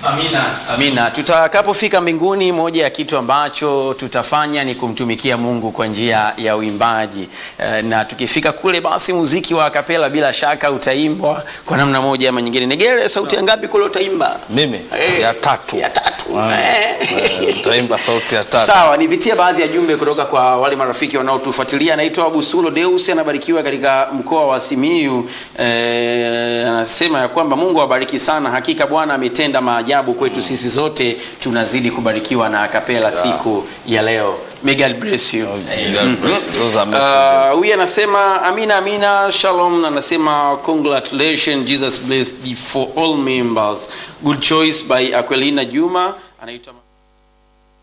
Amina. Amina. Tutakapofika mbinguni, moja ya kitu ambacho tutafanya ni kumtumikia Mungu kwa njia ya uimbaji Eh, na tukifika kule, basi muziki wa kapela bila shaka utaimbwa kwa namna moja ama nyingine. Negele, sauti ya ngapi kule utaimba? Mimi Eh, ya tatu. ya tatu. Ah, Eh. eh, Utaimba sauti ya tatu. Sawa, nipitie baadhi ya jumbe kutoka kwa wale marafiki wanaotufuatilia. Anaitwa Busulo Deus, anabarikiwa katika mkoa wa Simiyu. Eh, anasema ya kwamba Mungu awabariki sana, hakika Bwana ametenda maajabu kwetu sisi zote, tunazidi kubarikiwa na akapela siku ya leo. May God bless you. God bless you. Those are Uh, messages. huyu anasema amina amina shalom anasema congratulations jesus blessed for all members good choice by aquelina juma anaitwa